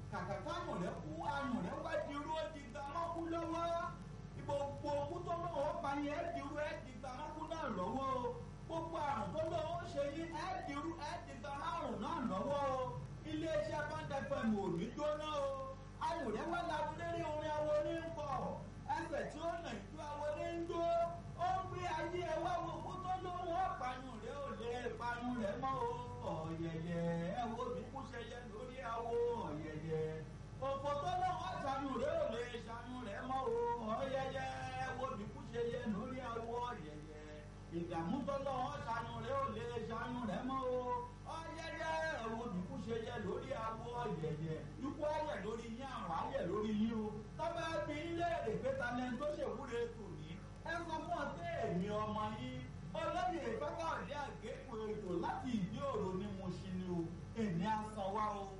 kàkà káyọ̀ rẹ̀ kú ayọ̀ rẹ̀ wá di irú ó di gbà mọ́kú lọ́wọ́ gbogbo okú tó lọ́wọ́ pa yẹn ẹ́ di irú ẹ́ di gbà mọ́kú náà lọ́wọ́ o gbogbo àrùn tó lọ́wọ́ ṣe yín ẹ́ di irú ẹ́ di gbà márùn náà lọ́wọ́ o iléeṣẹ́ báńdẹ́fẹ̀ mò ní jóná o ayọ̀ rẹ̀ wá labúlérí orin awo ní ń bọ̀ ẹsẹ̀ tí ó nà ìjọ awo ní ń dó ó ń gbé ayé ẹ wá wo okú tó lọ́wọ́ pààyàn rẹ̀ ò lè pààyàn rẹ̀ mọ́ o ọ̀yẹ̀yẹ̀ ẹ wo mi kú ṣẹyẹ lórí awo ọ̀yẹ̀yẹ̀ òfò tó lọ́wọ́ ṣàánú rẹ̀ ò lè ṣàánú rẹ̀ mọ́ o ọ̀yẹ̀yẹ̀ ẹ wo mi kú ṣẹyẹ lórí awo ọ̀yẹ̀yẹ̀ ìdààmú tó lọ́wọ́ ṣàánú rẹ̀ ò lè ṣàánú rẹ̀ mọ́ o ọ̀yẹ̀yẹ̀ ẹ wo mi kú ṣẹyẹ lórí awo ọ̀yẹ̀yẹ̀ ikú ayẹ̀ lórí yín àrùn ayẹ̀ lórí yín o tọ́ba bí ilé èpè talẹ̀ tó ṣèwúre tòní ẹ sọ fún ọ pé èmi ọmọ yín olóyè pápá ọ̀dẹ́ àgékù ètò láti ìdí òro ni mo ṣe ni o èmi á san wá o.